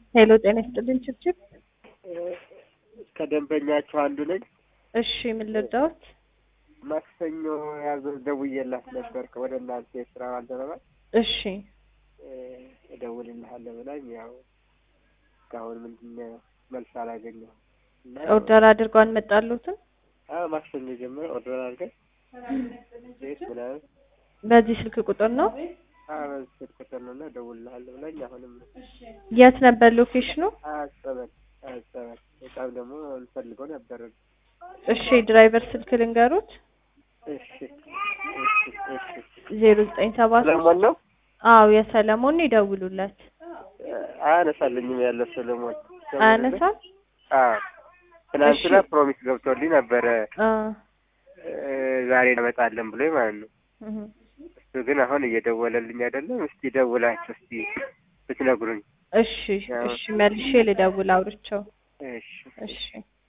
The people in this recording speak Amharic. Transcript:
ሄሎ ጤና ይስጥልኝ ችብችብ። ከደንበኛችሁ አንዱ ነኝ። እሺ ምን ልርዳዎት? ማክሰኞ ያዘ ደውዬላት ነበር ወደ እናንተ የስራ ባልደረባ እሺ እደውልልሃለሁ ብላኝ ያው እስካሁን ምንድን ነው መልስ አላገኘሁም። እና ኦርደር አድርገው አልመጣሉትም? አዎ ማክሰኞ ጀምሮ ኦርደር አድርገን ቤት ምናምን በዚህ ስልክ ቁጥር ነው? አዎ በዚህ ስልክ ቁጥር ነው እና እደውልልሃለሁ ብላኝ አሁንም የት ነበር ሎኬሽኑ? አያጸበል አያጸበል በጣም ደግሞ እንፈልገው ነበር። እሺ ድራይቨር ስልክ ልንገሩት? እሺ እሺ እሺ ዜሮ ዘጠኝ ሰባ ሶስት ሰለሞን ነው አዎ የሰለሞን ነው ይደውሉለት። አያነሳልኝም ያለ ሰለሞን አያነሳም? አዎ ትናንትና እሺ። ፕሮሚስ ገብቶልኝ ነበረ አ እ ዛሬ እንመጣለን ብሎኝ ማለት ነው። እህ እሱ ግን አሁን እየደወለልኝ አይደለም። እስቲ ደውላችሁ እስቲ ብትነግሩኝ። እሺ እሺ መልሼ ልደውል አውርቼው። እሺ እሺ